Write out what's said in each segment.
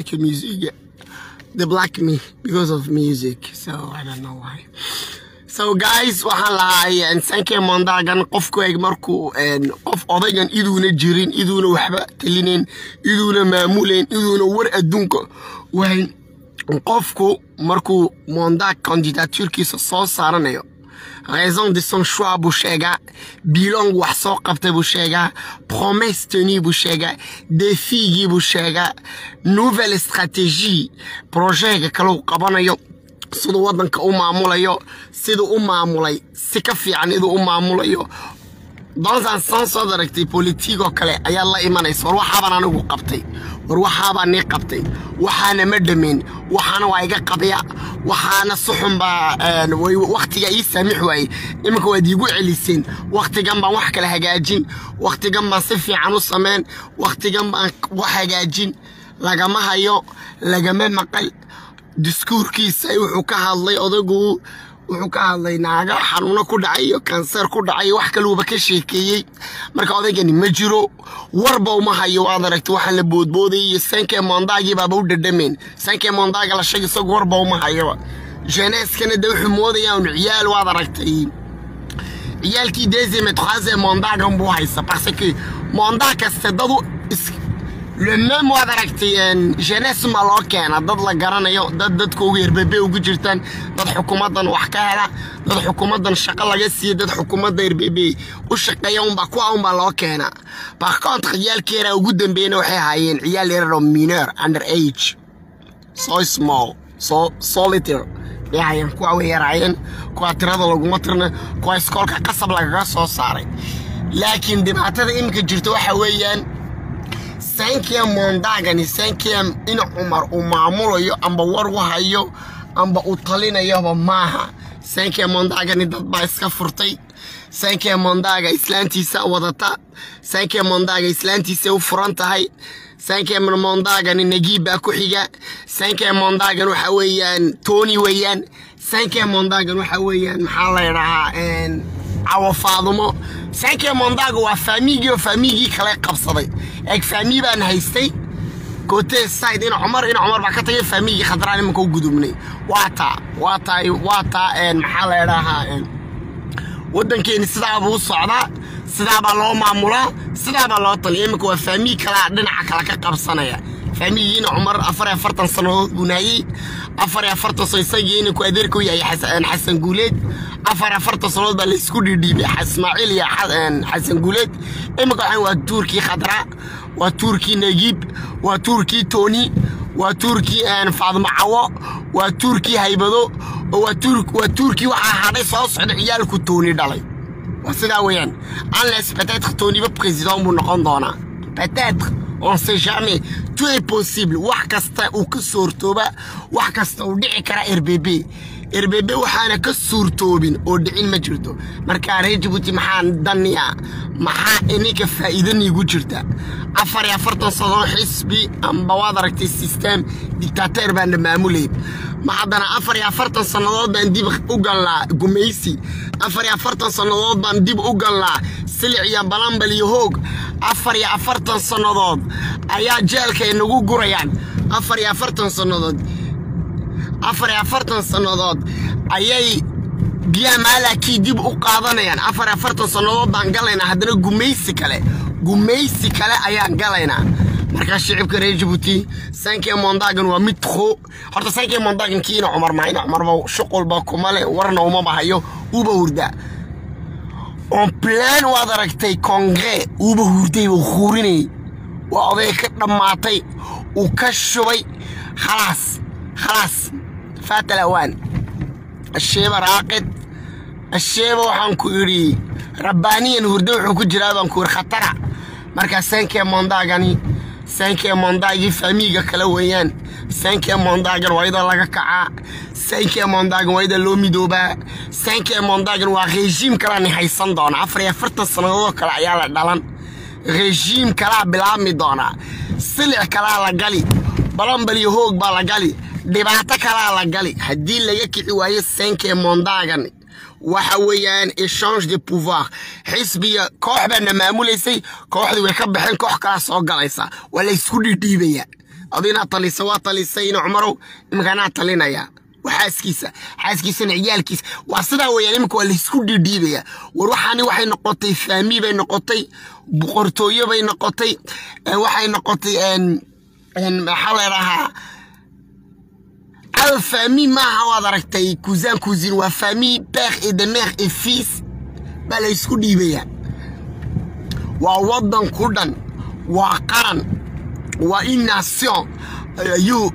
que music. They block me because of music. So I don't know why. So guys, waxaan lahaa sankee mondagan qofku eeg markuu qof odaygan iduuna jirin iduuna waxba talinayn iduuna maamulayn iduuna war adduunka wahayn qofku markuu mondag candidaturkiisa soo saaranayo raison de son choix buu sheegaa bilong wax soo qabtay buu sheegaa promesse tenue buu sheegaa defigii buu sheegaa nouvelle stratégie projega kalau qabanayo siduu waddanka u maamulayo siduu u maamulay si ka fiican iduu u maamulayo donsan sens ood aragtay politiigoo kale ayaad la imanaysa war waxaabaan anigu qabtay war waxaabaa nii qabtay waxaana ma dhammayn waxaana waa iga qabya waxaana suxun baa wakhtiga ii saamix waayey iminka waad iigu celiseen wakhtigan baan wax kala hagaajin wakhtigan baan si fiican u samayn wakhtigan baan wax hagaajin lagama hayo lagama maqal diskuurkiisa wuxuu ka hadlay odagu wuxuu ka hadlay naaga xanuuno ku dhacay iyo kanseer ku dhacay wax kaluuba ka sheekeeyey marka odaygani ma jiro warba uma hayo waad aragtay waxaan la boodboodayay iyo sankee mondagii baaba u dhadhameen sankee mondaga la sheeg isagu warba uma hayoba jeneskana de wuxuu moodaya un ciyaal waad aragtay ciyaalkii deuxième troisième mondagan buu haysa parce que mondag kaste dadu le même waad aragtay jeunesse ma loo keena dad la garanayo dad dadka ugu yerbebe ugu jirtaan dad xukuumaddan wax ka hela dad xukuumaddan shaqo laga siiya dad xukuumadda yerbebe u shaqeeya unbaa kuwa unbaa loo keena par contre ciyaalkii yaraa ugu dambeeyna waxay ahaayeen ciyaal yarar oo minor under age so small so solitaire bay ahaayeen kuwa way yaraayeen kuwa tirada laguma tirna kuwa iskoolka qasab lagaga soo saaray laakiin dhibaatada iminka jirta waxa weeyaan sankia mondagani sankia in cumar uu maamulayo amba war u hayo amba uu talinayoba maaha sankia mondagani dad baa iska furtay sankia mondaga islaantiisa wadata sankia mondaga islaantiisa u furan tahay sankia mondagani nagiib baa ku xiga sankia mondagan waxa weeyaan tony weeyaan sankia mondagan waxa weeyaan maxaa la ydhahaa cawo faadumo sankia mondaga waa faamigii oo faamigii kale qabsaday eeg faami baan haystay kote side in cumar in cumar baa ka tagay faamigii khadraan imanka u gudubnay waa taa waa taa waa taa maxaa la idhaahaa waddankeeni sidaabuu socdaa sidaabaa loo maamulaa sidaabaa loo taliya iminka waa faamii kalaa dhinaca kale ka qabsanaya faamigiina cumar afar iyo afartan sannadood buu naayey afar iyo afartan sano isagiina ku adeerka u yahay xasan guuleed afar iyo afartan sannadood baa laysku dhiidhiibay ismaaciil iyo xasan guuleed iminka waxaan waa tuurkii khadraa waa tuurkii nagiib waa tuurkii tooni waa tuurkii faadmo cawo waa tuurkii haybado waa tuurkii waxaa hadhay soo socda ciyaalku tooni dhalay waa sidaa weeyaan unless peut-être tooniba président buu noqon doonaa peut-être on sait jamais tout est possible wax kasta uu ka suurtooba wax kasta uu dhici kara rbb rbb waxaana ka suurtoobin oo dhicin ma jirto marka reer jabuuti maxaa daniya maxaa ininka faa'iidaniigu jirta afar iyo afartan sano xisbi amba waad aragtay system dictateer baana maamulay ma haddana afar iyo afartan sannadood baan dib u galnaa gumaysi afar iyo afartan sannadood baan dib u galnaa silic iyo balambal iyo hoog afar iyo afartan sannadood ayaa jeelka inagu gurayaan afar iyo afartan sannadood afar iyo afartan sannadood ayay giyamaalakii dib u qaadanayaan afar iyo afartan sannadood baan galaynaa haddana gumaysi kale gumaysi kale ayaan galaynaa markaa shicibka reer jabuuti sankee mondagan waa mid tro horta sankee mondagan kiina cumar maa ina cumarba shuqulba kuma le warna umaba hayo uba hurdaa on plan waad aragtay kongre uuba hurday uu huurinayay waa oday ka dhammaatay uu ka shubay khalaas khalaas faata lawaan asheeba raaqid asheeba waxaan ku idhi rabbaaniyan hurdo wuxuu ku jiraa baan ku idhi khatara markaa sankee mondagani sankee mondagii faamiiga kale weeyaan sankee mondagan waa iyadoo laga kacaa sankee mondagan waa iyadoo loo midoobaa sankee mondagan waa rejiim kalaa ni haysan doona afar iyo afartan sannadoodoo kale ayaa la dhalan rejiim kalaa bilaabmi doonaa silic kalaa la gali balambal iyo hoog baa la gali dhibaato kalaa la gali haddii laga kici waayo sankee mondagan waxa weeyaan echange de pouvoir xisbiga koox baana maamulaysay kooxdii way ka baxeen koox kalaa soo galaysa waa la ysku dhidhiibaya adu inaad talisa waa talisayna cumarow iminka anaa talinaya waa xaaskiisa xaaskiisana ciyaalkiisa waa sidaa weeyaan iminka waa laysku dhiidhiibaya war waxaani waxay noqotay faami bay noqotay boqortooyo bay noqotay waxay noqotay maxaa la dhahaa al faami maaha waad aragtay cousin cousine waa famille père et de mère et fils baa laysku dhiibaya waa waddan ku dhan waa qaran waa in nation ayuu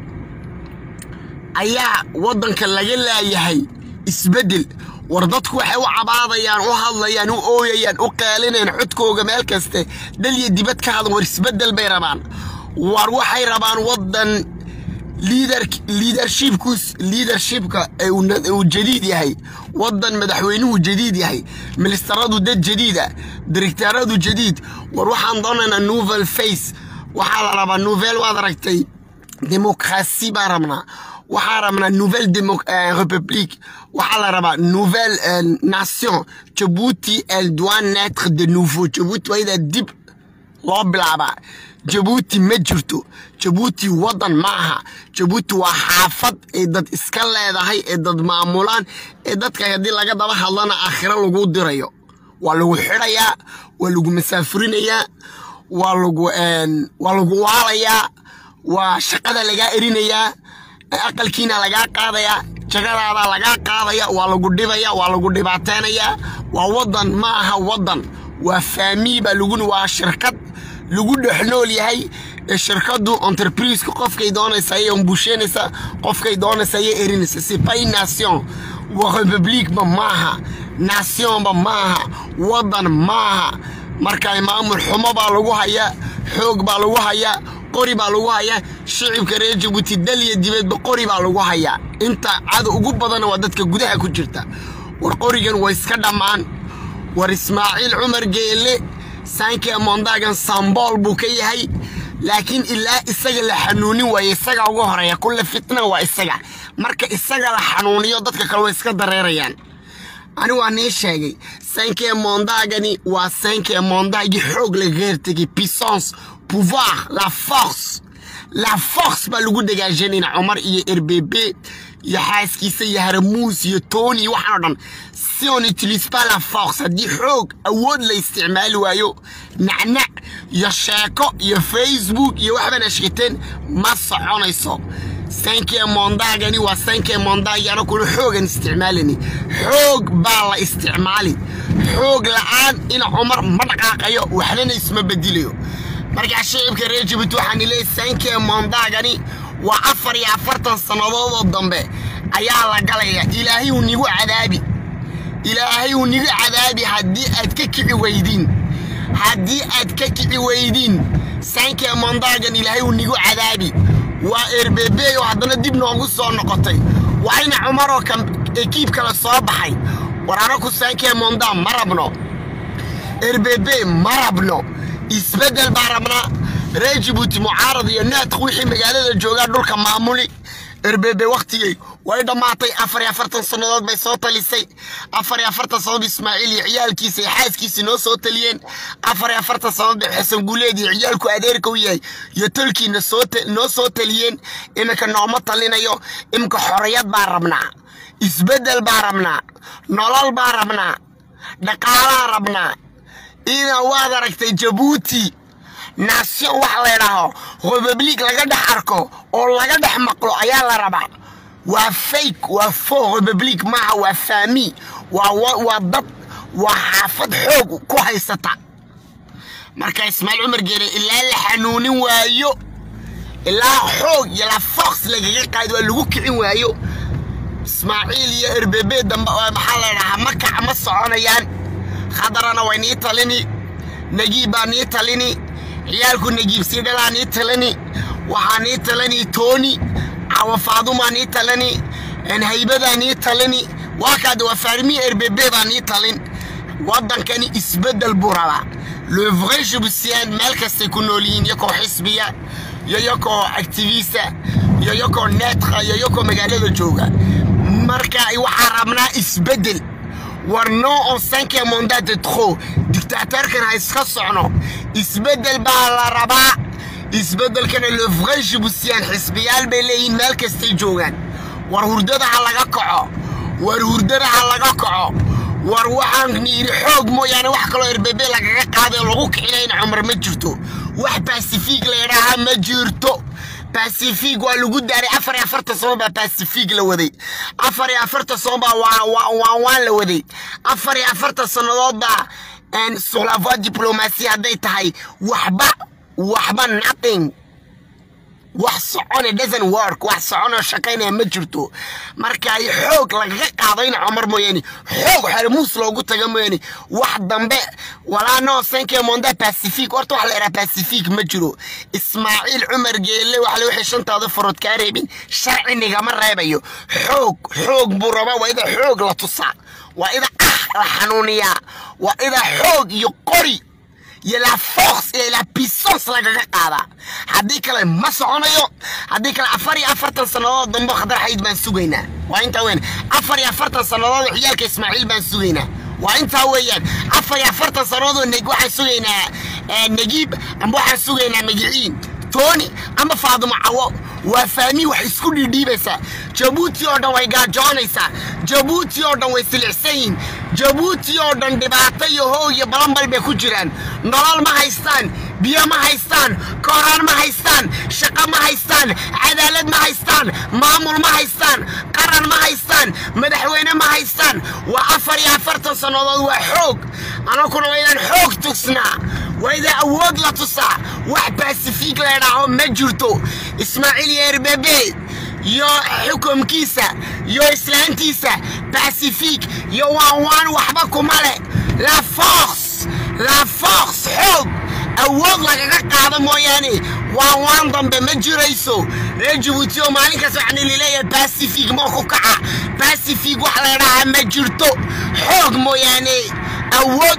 ayaa waddanka laga laayahay isbeddel war dadku waxay u cabaadayaan u hadlayaan u ooyayaan u qaalinayaan codkooga meel kaste dhal iyo dibad ka hadan war isbeddel bay rabaan war waxay rabaan waddan liidarshibkus liidarshibka uu jadiid yahay waddan madaxweynuhu jadiid yahay ministaradu dad jadiida direktaaradu jadiid war waxaan doonaynaa novel face waxaa la rabaa novel waad aragtay demokrasi baan rabnaa waxaa rabnaa nouvelle république waxaa la rabaa nouvelle nation jabuuti elle doit naître de nouveau jabuuti waa idaa dib loo bilaabaa jabuuti ma jirto jabuuti waddan ma aha jabuuti waa xaafad ee dad iska leedahay ee dad maamulaan ee dadka haddii laga daba hadlana aakhiro lagu dirayo waa lagu xidhayaa waa lagu masaafurinayaa waa lagu waa lagu waalayaa waa shaqada lagaa erinayaa aqalkiina lagaa qaadayaa jagadaada lagaa qaadaya waa lagu dhibaya waa lagu dhibaateynayaa waa waddan ma aha waddan waa faami baa lagu waa shirkad lagu dhex nool yahay ee shirkadu entrepriseka qofkay doonaysa ayay umbusheynaysa qofkay doonaysa ayay erinaysa sipay nation waa republicba maaha nationba maaha waddan maaha marka maamul xumo baa lagu hayaa xoog baa lagu hayaa qori baa lagu hayaa shicibka reer jabuuti dal iyo dibeedba qori baa lagu hayaa inta cada ugu badanna waa dadka gudaha ku jirta war qorigan waa iska dhammaan war ismaaciil cumar geelle saanke mondaagan sambool buu ka yahay laakiin ilaa isaga la xanuunin waaye isaga ugu horeeya kulle fitna waa isaga marka isaga la xanuuniyo dadka kale way iska dareerayaan ani waa nii sheegay sankee mondaagani waa sankee mondaagii xoog lagaga hertegay puissance pouvoir la force la force baa lagu dagaajanayna cumar iyo rbb iyo xaaskiisa iyo haramuus iyo tooni iyo waxaan o dhan si on utilise pas la force haddii xoog awood la isticmaali waayo nacnac iyo sheeko iyo facebook iyo waxbaan ashkiteen ma soconayso sankee mondaagani waa sankee mondaagi anakuna xoogan isticmaalani xoog baa la isticmaali xoog la'aan in cumar ma dhaqaaqayo waxnana isma bedilayo markaa shicibka reer jabuuti waxaan ileeyahy sankee mondaagani waa afar iyo afartan sannadoodoo dambe ayaa la galaya ilaahay uu nigu cadaabi ilaahay uu nigu cadaabi haddii aad ka kici weydiin haddii aad ka kici weydiin sankee mondaagan ilaahay uu nigu cadaabi waa erbebe oo haddana dib noogu soo noqotay waa ina cumaroo ekiib kale soo baxay war anaku sankee mondaa ma rabno erbebe ma rabno isbeddel baa rabnaa reer jabuuti mucaarad iyo naadq wixii magaalada joogaa dhulka maamuli erbebe wakhtigay way dhammaatay afar iyo afartan sannadood bay soo talisay afar iyo afartan sannadood ismaaciil iyo ciyaalkiisa iyo xaaskiisii noo soo taliyeen afar iyo afartan sannadood bay xasan guuleed iyo ciyaalku adeerka u yahay iyo tolkiina noo soo taliyeen iminka nooma talinayo iminka xorriyad baa rabnaa isbeddel baa rabnaa nolol baa rabnaa dhaqaalaa rabnaa ina waad aragtay jabuuti nation wax laydhaaho republic laga dhex arko oo laga dhex maqlo ayaa la rabaa waa fake waa fo republic maaha waa faami waa dad waa xaafad xoog ku haysata marka ismaaciil cumar geere ilaa la xanuunin waayo ilaa xoog iyo la fox lagaga qaadi waa lagu kicin waayo ismaaciil iyo erbebe dambe maxaa laydhahaa ma kaca ma soconayaan khadarana way nii talini nagiib baa nii talini ciyaalku nagiib siidhalaa nii talani waxaa nii talani tooni cawa faadumaa nii talani haybadaa nii talani waa kaade waa faarmi erbebe baa nii talin waddankani isbeddel buu rabaa le vrai jubusiyaan meel kastay ku nool yihiin yakoo xisbiya iyo yakoo activista iyo yakoo neetka iyo yakoo magaalada jooga marka waxaa rabnaa isbeddel war non on cinque mandat de trop dictateurkan ha iska socno isbeddel baa la rabaa isbeddelkana lofray jibusiyaan xisbiyaal bay leeyihiin meel kastay joogaan war hurdada ha laga kaco war hurdada ha laga kaco war waxaan yidhi xoog mooyaane wax kaloo erbebe lagaga qaaday oo lagu kicinayna cumar ma jirto wax basifiig la yidhaahaa ma jirto basifiig waa lagu daaray afar iyo afartan sano baa basifiig la waday afar iyo afartan sano baa waan waan la waday afar iyo afartan sannadood baa suqlafaa diblomaasi hadday tahay waxba waxba nothing wax socone doesn't work wax soconoo shaqaynaya ma jirto marka ay xoog lagaga qaadayna cumar mooyaane xoog xermuus loogu taga mooyaane wax dambe walaa noo sanke monda pacific horta wax la yidhaha pacific ma jiro ismaaciil cumar geelle wax la wixii shantaada farood kaa reebin sharci nigama reebayo xoog xoog buu rabaa waa ida xoog la tusaa waa ida ah la xanuuniyaa waa ida xoog iyo qori iyo la force iyo la puissance lagaga qaadaa haddii kale ma soconayo haddii kale afar iyo afartan sannadood dambe khadar xayd baan sugaynaa waa intaa weyn afar iyo afartan sannadood xiyaalka ismaaciil baan sugaynaa waa intaa weeyaan afar iyo afartan sannadood neg waxaan sugaynaa nagiib amba waxaan sugaynaa magiciin tooni ama faadimo cawo waa faami wax isku dhiidhiibaysaa jabuuti oo dhan way gaajoonaysaa jabuuti oo dhan way silicsan yihin jabuuti oo dhan dhibaato iyo how iyo balanbal bay ku jiraan nolol ma haystaan biyo ma haystaan kooraan ma haystaan shaqo ma haystaan cadaalad ma haystaan maamul ma haystaan qaran ma haystaan madaxweyne ma haystaan waa afar iyo afartan sannadood waa xoog anakuna waydaan xoog tugsnaa waydaa awood la tusaa wax basifiig laydhaaho ma jirto ismaaciil iyo erbebe iyo xukumkiisa iyo islaantiisa basifiig iyo waanwaan waxba kuma leh la force la force xoog awood lagaga qaado mooyaane waanwaan dambe ma jirayso reer jabuuti oo maalinkaas waxaan ilileeyahay basifiig moo ku kaca basifiig wax laydhahaa ma jirto xoog mooyaane awood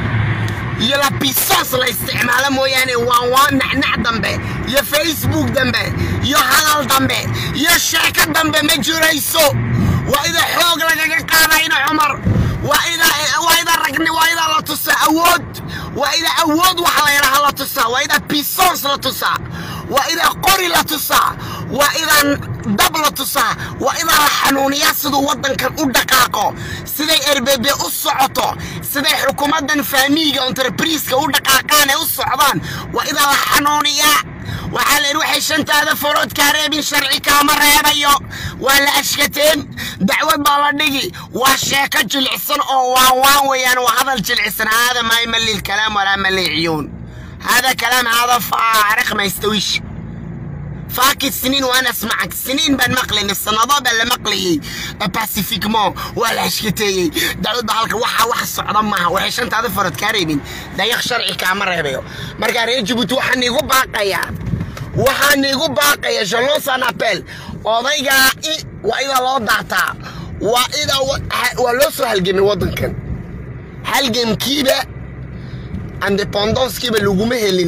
iyo la puissance la isticmaalo mooyaane waan waa nacnac dambe iyo facebook dambe iyo hadal dambe iyo sheeko dambe ma jirayso waa ida xoog lagaga qaadayna cumar waa ida waa ida ragni waa ida la tusaa awood waa ida awood waxa la yidhaha la tusaa waa ida puissance la tusaa waa ida qori la tusaa waa ida dab la tusaa waa ida la xanuuniyaa siduu waddankan u dhaqaaqo siday erbebe u socoto siday xukuumaddan faamiiga entrebriiska u dhaqaaqaan ee u socdaan waa ida la xanuuniyaa waxaa la yidhi waxay shantaada farood kaa reebin sharci kaama reebayo waa la ashkateen dacwad baa la dhigi waa sheeko jilicsan oo waan waan weeyaan waa hadal jilicsan haada maa yamali lkalaam walaa mali ciyuun هذا كلام هذا فارق ما يستويش فاكت سنين وانا اسمعك سنين بان مقلي السنضة بان مقلي باسيفيكمون ولا شكتي دعوت بحالك وحا وحا الصعدان معها وحيش انت هذا فرد كاريبين دا يخشرعي كامر يبيو مرقا ريجبوت وحا نيغو باقيا وحا نيغو باقيا جلون سان ابل odaygaa i waa ida loo daataa waa ida waa loo soo halgemay waddankan halgemkiiba independancekiiba laguma helin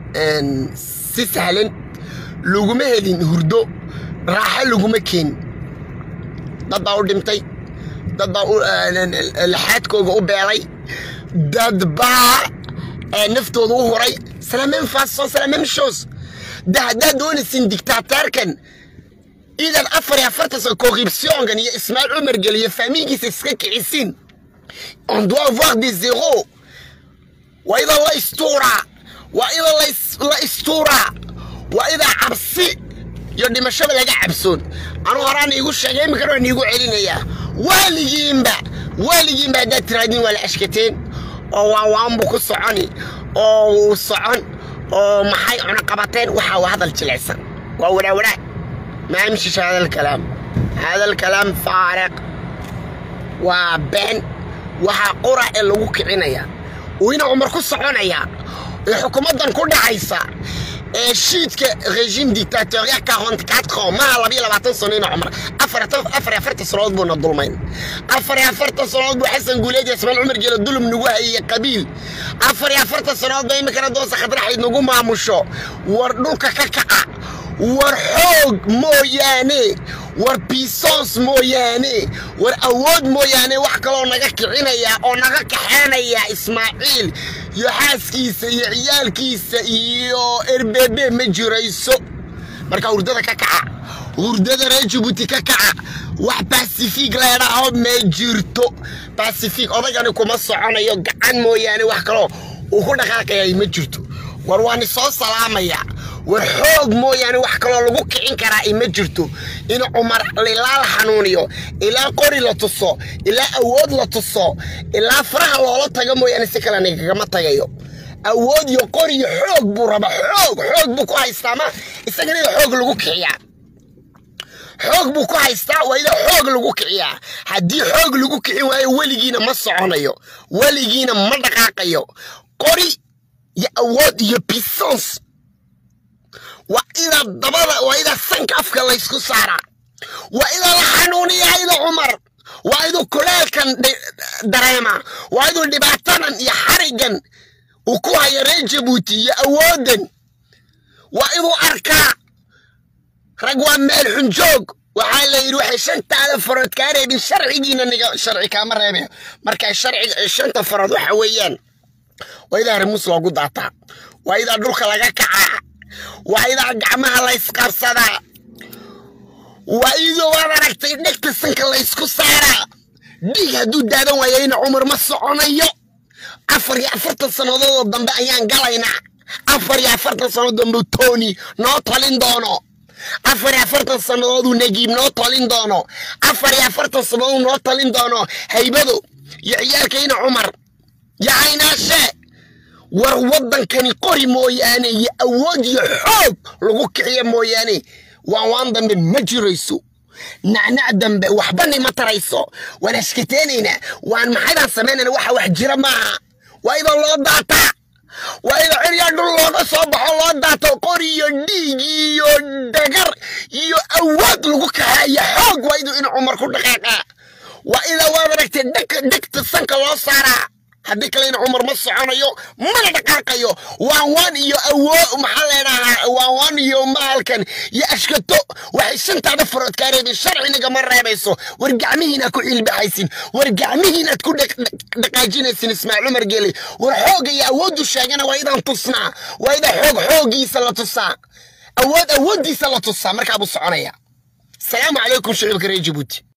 si sahlan laguma helin hurdo raaxo laguma keenin dad baa u dhintay dad baa laxaadkooga u beelay dad baa naftooda u huray c'est la même façon c'est la même chose de haddaad doonaysin dictateerkan idan afar iyo afartan sano corruptionkan iyo ismaaciil cumar gel iyo faamiinkiisa iska kicisin on doit avoir des zéros waa idan la istuuraa waa idan la istuuraa waa idaa cabsi iyo dhimashada laga cabsoon anuu horaan iigu sheegay iminkana waan iigu celinayaa waaligiinba waaligiinba haddaad tiraadin waa la ashkateen oo waa waanbu ku soconi oo wuu socon oo maxay cunaqabateen waxaa waa hadal jilicsan waa waraawaraag ما يمشيش هذا الكلام هذا الكلام فارق وبين waxaa qura ee lagu kicinaya wina cumar ku soconaya ee xukuumaddan ku dhacaysa ee shiidka regime dictatorial 44 ans maaha labiyo labaatan sano ina cumar afar afar afartan sanood buuna dulmayn afar iyo afartan sanood buu xasan guuleed iyo ismaaciil cumar geelo dulum nagu hayay qabiil afar iyo afartan sanood ba iminkana doosa khadraxayd nagu maamusho war dhulka ka kaca war xoog mooyaane war puissance mooyaane war awood mooyaane wax kaloo naga kicinaya oo naga kaxeenaya ismaaciil iyo xaaskiisa iyo ciyaalkiisa iyo erbebe ma jirayso marka hurdada ka kaca hurdada reer jabuuti ka kaca wax basifig leedhaho ma jirto basifig odaygani kuma soconayo gacan mooyaane wax kaloo uu ku dhaqaaqayay ma jirto war waani soo salaamaya war xoog mooyaane wax kaloo lagu kicin karaa ima jirto in cumar ilaa la xanuuniyo ilaa qori la tuso ilaa awood la tuso ilaa faraha loola tago mooyaane si kale nigagama tagayo awood iyo qori iyo xoog buu raba xoog xoog buu ku haystaa ma isagana ida xoog lagu kiciyaa xoog buu ku haystaa waa ida xoog lagu kiciyaa haddii xoog lagu kicin waayo weligiina ma soconayo weligiina ma dhaqaaqayo qori iyo awood iyo bisons waa ida dabada waa ida sanka afka laysku saaraa waa ida la xanuuniyaa ida cumar waa iduu kuleelkan dareema waa iduu dhibaatadan iyo xarigan uu ku haya reer jabuuti iyo awoodan waa iduu arkaa rag waa meel xunjoog waxaa la yidhi waxay shantaada farood kaa reebin sharcigiina niga sharci kaama reebe marka sharciga shanta farood waxa weeyaan waa idaa rimus loogu daataa waa idaa dhulka laga kacaa waa idaa gacmaha laysqabsadaa waa idoo waad aragtay dhegta sanka laysku saaraa dhiig hadduu daadan waayayna cumar ma soconayo afar iyo afartan sannadoodoo dambe ayaan galaynaa afar iyo afartan sannadood dambe tony noo talin doono afar iyo afartan sannadooduu nagiib noo talin doono afar iyo afartan sannadooduu noo talin doono haybado iyo ciyaalkayna cumar iyo caynaashe war waddankani qori mooyaane iyo awood iyo xoog lagu kiciyo mooyaane waan waan dambe ma jirayso nacnac dambe waxbani ma tarayso waan ashkateenaynaa waan maxaydaan samaynayna waxa wax jira maaha waa idoo loo daataa waa idoo ciryaa dhul looga soo baxo loo daato qori iyo dhiig iyo dagar iyo awood lagu kaxeeya xoog waa iduu in cumar ku dhaqaaqaa waa idaa waad aragtay dhegta sanka loo saaraa haddii kalena cumar ma soconayo mana dhaqaaqayo waan waan iyo awoo maxaa leedhahaa waan waan iyo maalkan iyo ashkato waxay shantaada farood kaa reebeen sharcinigama reebayso war gacmihiinaad ku ciilbaxaysin war gacmihiinaad ku dhaqaajinaysin ismaaciil cumar geele war xoogga iyo awooddu sheegana waa idaan tusnaa waa idaa xoog xooggiisa la tusaa awood awooddiisa la tusaa markaa buu soconaya asalaamu calaykum shicibka reer jabuuti